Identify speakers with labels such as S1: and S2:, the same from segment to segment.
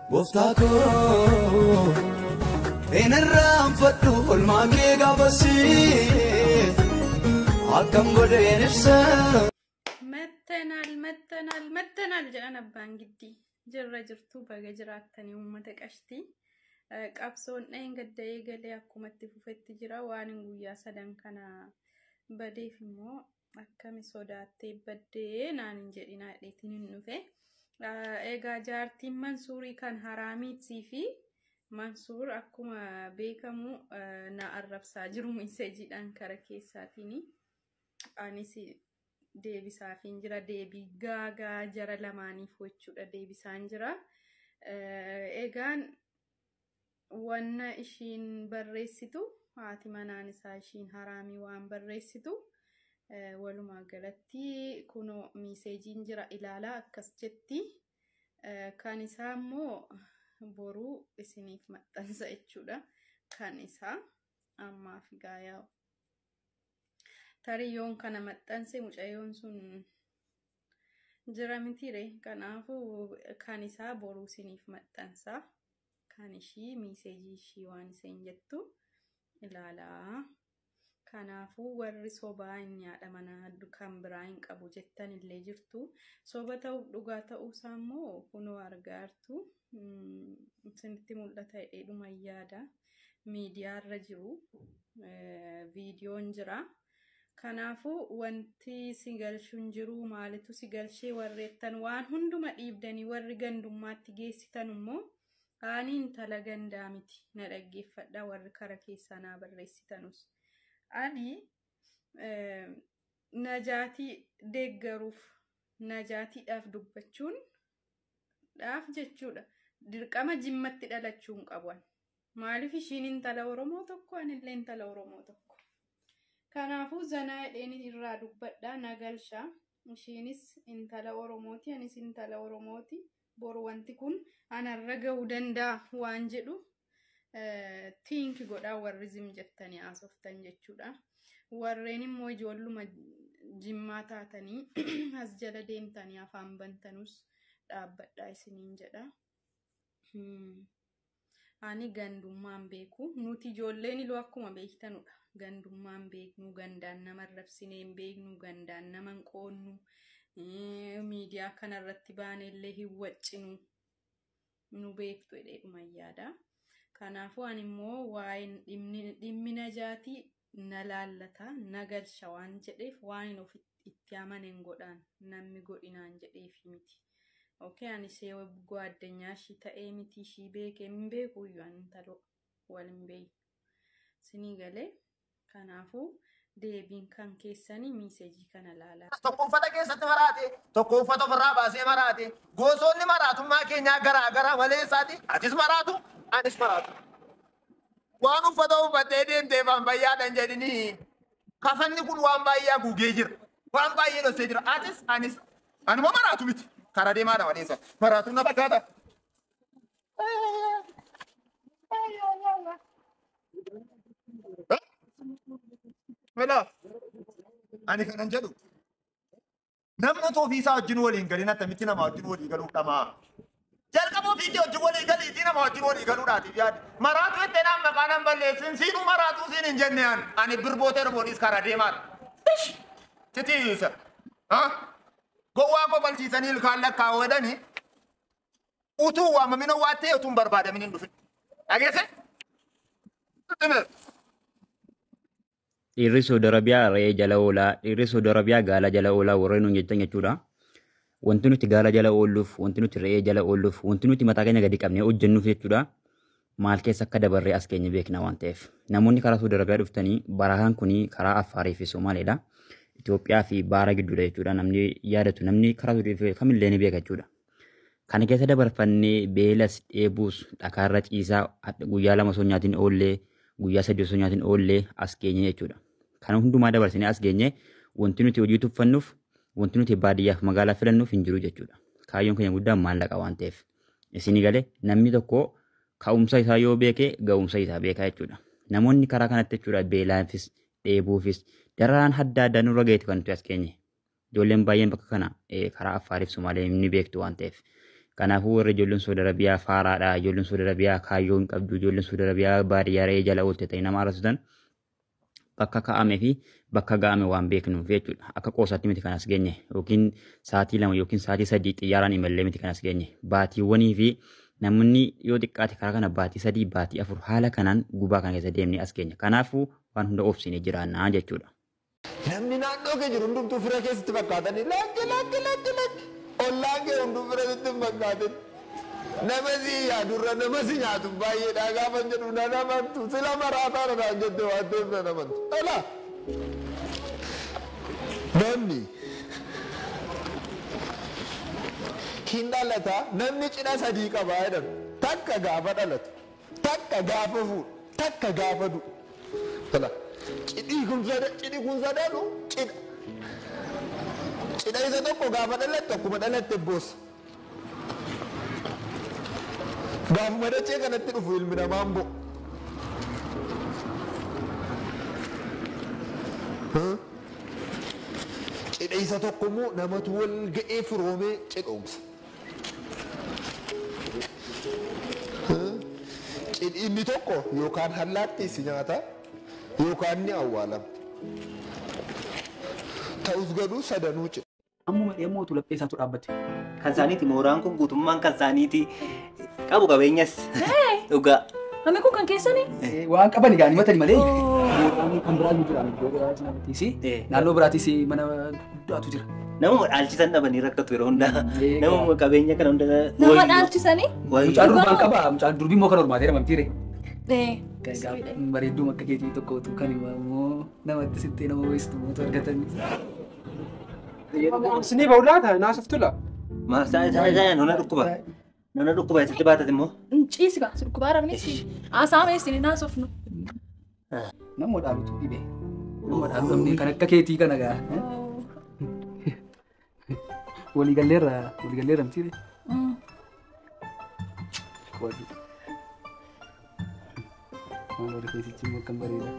S1: Gooftaa koo hin irraanfadhu olmaa kee gaafasii akkam godheen ibsa.
S2: መተናል መተናል መተናል jedhan abbaan giddii jirra jirtuu baga jiraattanii uummata qashtii qabsoon dhahin gadda eegalee akkumatti fufetti jira waan hin guyyaa sadan kana badeef immoo akkami sodaattee baddee naan hin jedhinaa dheetiin hin dhufe egaa jaartiin mansuurii kan haraamiitii fi mansuur akkuma beekamu na arrabsaa jiru miseejiidhaan kara keessaatiin anis deebisaafiin jira deebii gaagaa jara lamaaniif jechuudha deebisaan jira egaan wanna ishiin barreessitu haati manaan isaa ishiin haraamii waan barreessitu walumaa galatti kunoo miiseejiin jira ilaalaa akkas jetti kan isaa immoo boruu isiniif maxxansa jechuudha kan isaa ammaaf gaayaa tariyyoon kana maxxanse mucayyoon sun jira mitiire kanaafu kan isaa boruu isiniif maxxansa kan ishii miiseejii ishii waan isheen jettu ilaalaa kanaafuu warri sobaa hin yaadha mana kan biraa hin qabu jettan illee jirtu soba ta'uuf dhugaa ta'uusaa immoo kunoo argaartu isinitti mul'ata hidheedhuma yaada miidiyaarra jiru viidiyoon jira. Kanaafuu wanti si galchuun jiru maalitu si galchee warreettan waan hunduma dhiibdanii warri gandummaatti geessitan immoo ani intala gandaa miti na dhaggeeffadha warri kara keessaa naa barreessitanus. Ani najaatii deeggaruuf najaatiidhaaf dubbachuun dhaaf jechuudha. Dirqama jimmatti dhalachuun qaban. Maaliif ishiin intala Oromoo tokko anillee intala Oromoo tokko. Kanaafuu zanaa hidheen irraa dubbadha nagalsha. Ishiinis intala Oromooti anis intala Oromooti. Boru wanti kun anarra gahuu danda'a waan jedhu tiinki godhaa warri zim jettanii haasoftan jechuudha. Warreen immoo ijoolluma jimmaa taatanii as jala deemtanii afaan bantanus dhaabbadhaa isiniin jedha. Ani gandummaan beeku. Nuti ijoolleen iluu akkuma beektanudha. Gandummaan beeknu, gandaan nama rabsinee hin beeknu, gandaan nama hin qoonnu, miidiyaa kanarratti baanellee hin waccinu. Nu beektu jedheedhuma yaada. Kanaafuu ani immoo waa'een dhimmi najaatii na laallata, na galcha waan jedheef waan itti amanen godhaan namni godhinaan jedheef miti. Okay, ani see addunyaa ishii ta'ee miti ishii beekee hin beeku iyyuu ani intala wal hin beeku. Sinii galee kanaafuu deebiin kan keessanii miiseejii kana laalaa.
S3: Tokko uffata keessatti maraate, tokko uffata ofirraa baasee maraate, gosoonni maraatummaa keenyaa garaa garaa malee isaati. Atis maraatu, anis maraatu. Waan uffata uffattee deemtee waan bayyaadhan jedhini kafanni kun waan baay'ee haguugee jira. Waan baay'ee dhossee jira. Atis, anis. Anuma maraatu miti. Karaa deemaadha maleessa. Maraatu na fakkaata. Mela, ani kanan jedhu namni otoo ofiisaa wajjin waliin galin attamitti nama wajjin walii galuu dhamaa. Jalqaba ofiitii wajjin walii galiitii nama wajjin walii galuudhaatiif yaadde. Maraatu itti naan maqaa nan balleessin siinuu maraatuu siin hin jenne ani. Ani birboota erbooniis karaa deemaadha. Titiisa. Gowwaa qophalchiisanii ilkaan lakkaa'uu jedhanii utuu waamamina waa ta'e utuu hin barbaadamin hin dhufin. Dhageesse?
S4: Dhiirri Saudi Arabiyaa re'ee jala oolaa, dhiirri Saudi Arabiyaa gaala jala oolaa warreen nuun jettan jechuudha. Wanti nuti gaala jala oolluuf, wanti nuti re'ee jala oolluuf, wanti nuti mataa keenya gadi qabnee hojjennuuf jechuudha. Maal keessa akka dabarree as keenya beekna waan ta'eef. Namoonni karaa Saudi Arabiyaa dhuftanii barahaan kuni karaa Affaarii fi Somaaleedha. Itoophiyaa fi baara gidduudha jechuudha. Namni yaadatu namni karaa Saudi Arabiyaa kamillee ni beeka jechuudha. Kana keessa dabarfannee beelas dheebuus dhakaarra ciisaa guyyaa lama osoo nyaatiin oollee guyyaa sadii osoo nyaatiin oollee as geenye jechuudha. Kana hundumaa dabarsinee as geenye wanti nuti hojii tuffannuuf wanti nuti baadiyyaaf magaalaa filannuuf hin jiru jechuudha. Kaayyoon keenya guddaan maallaqa waan ta'eef. Isinii galee namni tokko ka'umsa isaa yoo beeke ga'umsa isaa beeka jechuudha. Namoonni karaa kanatti jechuudha beelaafis dheebuufis dararaan adda addaa nurra gaheetu kan nuti as geenye. Ijoolleen baay'een bakka kana karaa Affaariif Sumaalee ni beektu waan ta'eef. Kanaafuu warri ijoolleen Saudi Arabiyaa faaraadha. Ijoolleen Saudi Arabiyaa kaayyoo hin qabdu. Ijoolleen Saudi Arabiyaa baadiyyaa re'ee jala oolte ta'e nama arrasutan bakka kaa'amee fi bakka ga'ame waan beeknuuf jechuudha. Akka qoosaatti miti kan as geenye yookiin sa'aatii lama yookiin sa'aatii sadii xiyyaaraan imallee miti kan as geenye. Baatiiwwanii fi namni yoo xiqqaate karaa kana baatii sadii baatii afur haala kanaan gubaa kana keessa deemnee as geenya. Kanaafuu waan hunda obsinee jiraannaa jechuudha.
S3: Namni naannoo kee jiru hundumtuu fira keessatti fakkaatanii lakki lakki lakki lakki ollaan kee hunduu fira sitti hin fakkaatin. Nama si yaadurra nama si nyaatu baay'eedha gaafa jedhu na namantu sila maraataa dhaan jette waan ta'eef na namantu. Dhala! Namni hin dhalata namni cidha sadii qaba jedhan takka gaafa dhalatu takka gaafa fuudhu takka gaafa du'u. Dhala! Cidhii kun sada cidhi kun sadanu cidha. Cidha isa tokko gaafa dhalatte akkuma dhalatte boossa. Gaafuma dachee kanatti dhufu ilmi namaa hin bo'u. Cidha isa tokko immoo namatu wal ga'ee firoomee cidhoomsa. Cidhi inni tokko yookaan hallaatti si nyaata yookaan ni awwaalama. Ta'us garuu sadanuu cidha.
S5: Ammuma dhiyamootu laphee isaatu dhaabbate.
S6: Kan isaaniiti mooraan kun guutummaan kan isaaniiti qabu qabeenyas dhugaa.
S7: Namni kun kan keessanii?
S5: Waan qaban egaa himatani malee. Mootummaan kan biraan ni jira. Iddoo biraatti namattiisi.
S6: Eh.
S5: Naannoo biraattis mana guddaatu jira.
S6: Namuma dhaalchisan dhabanii rakkatu yeroo hundaa.
S5: Eegaa.
S6: Namuma qabeenya kana hunda
S7: Nama dhaalchisanii?
S5: Mucaan durbaan qaba. Mucaan durbii immoo kan hormaatee namamtiire.
S7: Eh.
S5: Bareedduu akka keetii tokkotu kan immoo namatti sittee nama weessitu mootu argatanii.
S8: Sinii ba'u laata naasuftula.
S6: Maarsaa isaa isaa nona dhukkuba. Nona dhukkuba isitti baatat immoo.
S7: Ciisi gaa surkubaa rabni haasaa meessini naasofnu.
S5: Nama dhaalutu dhibee. Nama dhaalu dhabnee kan akka keetii kana gaa. Waliigalleerra waliigalleerra mitiire. Wali. Maal wali keessichi immoo akkam bareeda.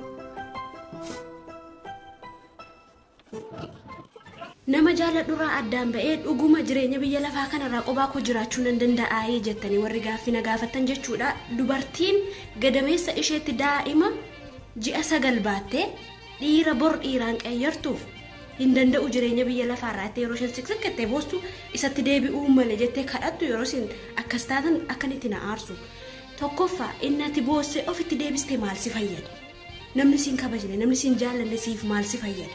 S9: Nama jaaladhurraa addaan ba'ee dhuguma jireenya biyya lafaa kanarraa qophaa koo jiraachuu nan danda'aa jettanii warri gaaffii na gaafatan jechuudha. Dubartiin gadameessa isheetti daa'ima ji'a sagal baattee dhiira bor dhiiraan qayyartuuf hin danda'u jireenya biyya lafaarraa itti yeroo isheen siqsiqqattee boostu isatti deebi'uu malee jettee kadhattu yeroo isin akkas taatan akkanitti na aarsu. Tokkoffaa inni ati boossee ofitti deebistee maal si fayyada? Namni siin kabajne namni siin jaalanne siif maal si fayyada?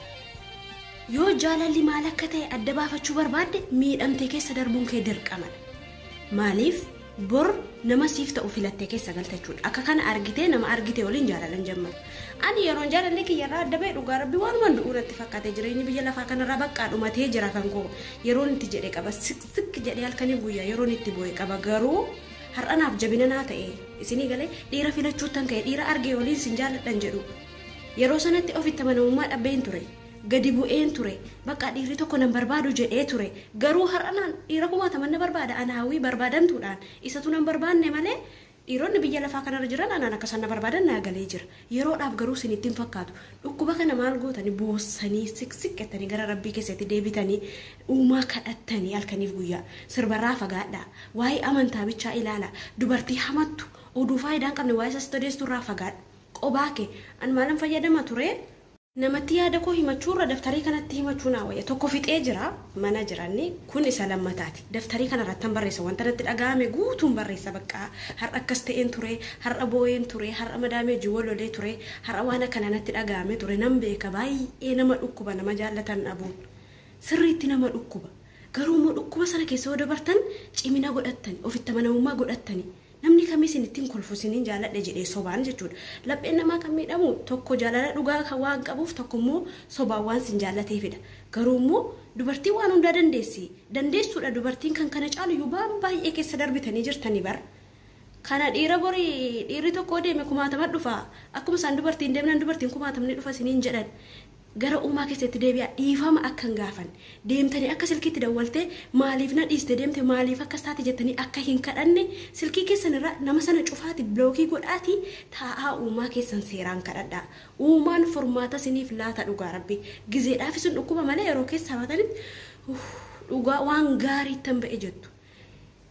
S9: yoo jaalalli maal akka ta'e adda baafachuu barbaadde miidhamtee keessa darbuun kee dirqamadha maaliif bor nama siif ta'u filattee keessa galtachuudha akka kana argitee nama argite waliin jaalalan jammaru ani yeroon jaalallee kiyyarraa adda ba'e dhugaa rabbi waanuma du'uu irratti fakkaate jireenyi biyya lafaa kanarraa baqqaa dhumatee jira kan koo yeroon itti jedhe qaba siq jedhee halkanii guyyaa yeroon itti bu'e qaba garuu har'anaaf jabina naa ta'e isinii galee dhiira filachuuttan ka'e dhiira argee waliin sin jaaladhan jedhu yeroo sanatti ofitti amanamummaa dhabbeen ture gadi bu'een ture bakka dhiirri tokko nan barbaadu jedhee ture garuu har'anaan dhiira kumaataman na barbaada ana hawwii barbaadantuudhaan isatu nan barbaanne malee dhiironni biyya lafaa kanarra jiran anaan akkasaan na barbaadan naa galee jira yeroodhaaf garuu isin ittiin fakkaatu dhukkuba kana maal gootanii boossanii siqsiqqettanii gara rabbii keessatti deebitanii uumaa kadhattanii halkaniif guyyaa sirbarraa fagaadhaa waa'ee amantaa bichaa ilaala dubartii hamattu oduu faayidaan qabne waa'ee isaas odeessuurraa fagaadha qobaa kee an maalan fayyadama ture namatti yaada koo himachuurra daftarii kanatti himachuu naa wayya tokko fixee jira mana jiranni kun isa lammataati daftarii kana irratti barreessa wanta natti dhaga'ame guutuun barreessa bakka har'a akkas ta'een ture har'a boo'een ture har'a madaamee jiwwalolee ture har'a waan akkana natti dhaga'ame ture nan beeka baay'ee nama dhukkuba nama jaallatan dhabuun sirriitti nama dhukkuba garuu immoo dhukkuba sana keessa yoo dabartan cimina godhattani ofitti amanamummaa godhattani namni kamis ittiin kolfu isiniin jaaladhe jedhee sobaan jechuudha lapheen namaa kan miidhamu tokko jaalala dhugaa kan waan qabuuf tokko immoo sobaan waan sin jaallateefidha garuu immoo dubartii waan hundaa dandeessi dandeessuudha dubartiin kan kana caalu waan baay'ee keessa darbitanii jirtanii bara kana dhiira borii dhiirri tokko deeme kumaatama dhufa akkuma isaan dubartiin deemnan dubartiin kumaatamni dhufa isiniin jedhan gara uumaa keessatti deebi'a dhiifama akka hin gaafan deemtanii akka silkiitti dawwaltee maaliif na dhiiste deemte maaliif akkas taate jettanii akka hin kadhanne silkii keessan irra nama sana cufaati bilookii godhaati taa'aa uumaa keessan seeraan kadhadhaa uumaan furmaata isiniif laata dhugaa rabbi gizeedhaaf isin dhukkuba malee yeroo keessa hafatanitti dhugaa waan gaarii tan ba'e jettu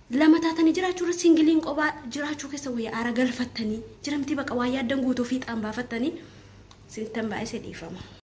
S9: lama taatanii jiraachuu irra singiliin kophaa jiraachuu keessa wayyaa aara galfattanii jiramtii baqa waa yaaddan guutuu fiixaan baafattanii sinittan baay'ee dhiifama.